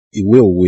Ìwé òwe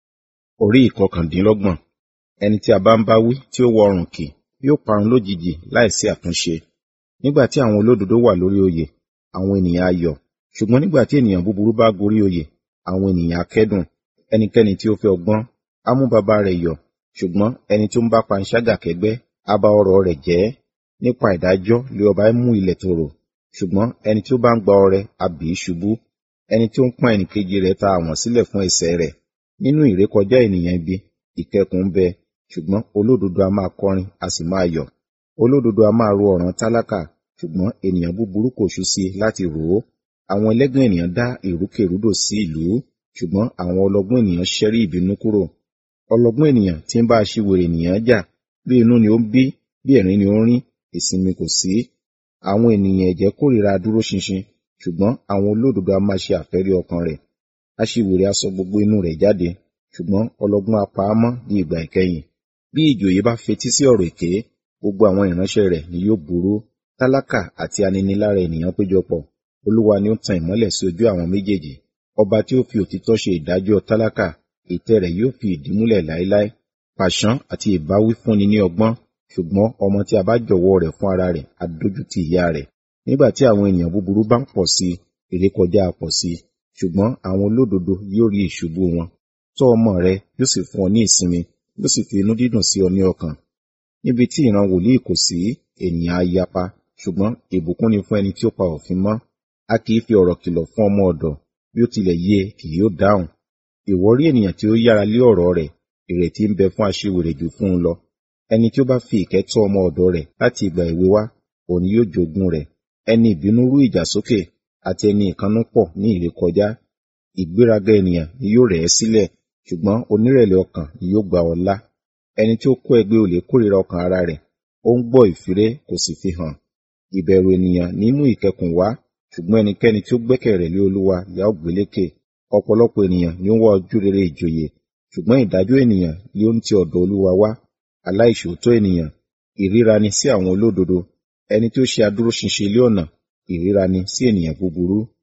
orí ìkọkàndínlọ́gbọ̀n. Ẹni tí a bá ń bá wí tí ó wọ ọrùn kì yóò parun lójijì láìsí àtúnṣe. Nígbà tí àwọn olódodo wà lórí oyè, àwọn ènìyàn a yọ̀. Ṣùgbọ́n nígbà tí ènìyàn búburú bá gorí oyè, àwọn ènìyàn a kẹ́dùn. Ẹnikẹ́ni tí ó fẹ́ ọgbọ́n á mú baba rẹ̀ yọ̀, ṣùgbọ́n ẹni tí ó ń bá panṣágà kẹ́gbẹ́ á ba ọrọ̀ rẹ̀ jẹ́. Nípa ìdájọ́ lé ọba mú ilẹ̀ tòrò, ṣùgbọ́n ẹni tí ó bá ń gba ọrẹ á bì í ṣubú. Ẹni tí ó ń pọ́n ẹnìkejì rẹ̀ ta àwọ̀n sílẹ̀ fún ẹsẹ̀ rẹ̀. Nínú ìrékọjá ènìyàn ibi, ìkẹkùn ń bẹ, ṣùgbọ́n olódodo a máa kọrin a sì máa yọ̀. Olódodo a máa ro ọ̀ràn tálákà, ṣùgbọ́n ènìyàn búburú kò ṣú sí i láti rò ó. Àwọn ẹlẹ́gàn ènìyàn dá ìrúkèrúdò sí ìlú, ṣùgbọ́n àwọn ọlọ́gbọ́n ènìyàn ṣẹ́rí ìbínú kúrò. Ọlọ́gbọ́n ènìyàn tí ń bá aṣiwèrè ènìyàn jà, bí inú ni ó ń bí, bí ẹ̀rín ni ó ń rín, ìsinmi kò sí. Àwọn ènìyàn ẹ̀jẹ́ kórìíra dúró ṣinṣin, ṣùgbọ́n àwọn olódodo a máa ṣe àfẹ́rí ọkàn rẹ̀. Aṣiwèrè a sọ gbogbo inú rẹ̀ jáde, ṣùgbọ́n ọlọ́gbọ́n a pa á mọ́ ní ìgbà ìkẹyìn. Bí ìjòyè bá fetí sí ọ̀rọ̀ èké, gbogbo àwọn ìránṣẹ́ rẹ̀ ni yóò burú. Tálákà àti aninilára ènìyàn péjọpọ̀, Olúwa ni ó tan ìmọ́lẹ̀ sí ojú àwọn méjèèjì. Ọba tí ó fi òtítọ́ ṣe ìdájọ́ tálákà, ìtẹ́ rẹ̀ yóò fi ìdí múlẹ̀ láéláé. Pàṣán àti ìbáwí fúnni ní ọgbọ́n, ṣùgbọ́n ọmọ tí a bá jọ̀wọ́ rẹ̀ fún ara rẹ̀ á dójútì ìyá rẹ̀. Nígbà tí àwọn ènìyàn búburú bá ń pọ̀ sí i, ìrékọjá á pọ̀ sí i, ṣùgbọ́n àwọn olódodo yóò rí ìṣubú wọn. Tọ́ ọmọ rẹ yóò sì fún ọ ní ìsinmi, yóò sì fi inú dídùn sí ọ ní ọkàn. Níbi tí ìran wòlíì kò sí, ènìyàn á yapa, ṣùgbọ́n ìbùkún ni fún ẹni tí ó pa òfin mọ́. A kì í fi ọ̀rọ̀ kìlọ̀ fún ọmọ ọ̀dọ̀, bí ó tilẹ̀ yé e kì yóò dáhùn. Ìwọ rí ènìyàn tí ó yára lé ọ̀rọ̀ rẹ̀, ìrètí ń bẹ fún aṣiwèrè jù fún un lọ. Ẹni tí ó bá fi ìkẹ́ tọ́ ọmọ ọ̀dọ̀ rẹ̀ láti ìgbà èwe wá, òun yóò jogún rẹ̀. Ẹni ìbínú rú ìjà sókè, àti ẹni ìkannú pọ̀ ní ìrékọjá. Ìgbéraga ènìyàn ni yóò rẹ̀ ẹ́ sílẹ̀, ṣùgbọ́n onírẹ̀lẹ̀ ọkàn ni yóò gba ọlá. Ẹni tí ó kó ẹgbẹ́ olè kórìíra ọkàn ara rẹ̀, ó ń gbọ́ ìfiré kò sì fi hàn. Ìbẹ̀rù ènìyàn ní mú ìkẹkùn wá, ṣùgbọ́n ẹnikẹ́ni tí ó gbẹ́kẹ̀ rẹ̀ lé Olúwa ni a ó gbé lékè. Ọ̀pọ̀lọpọ̀ ènìyàn ni ó ń wá ojú rere ìjòyè, ṣùgbọ́n ìdájọ́ ènìyàn ni ó ń ti ọ̀dọ̀ Olúwa wá. Aláìṣòótọ́ ènìyàn, ìríra ni sí àwọn olódodo. Ẹni tí ó ṣe adúróṣinṣin ilé ọ̀nà, ìríra ni sí ènìyàn búburú.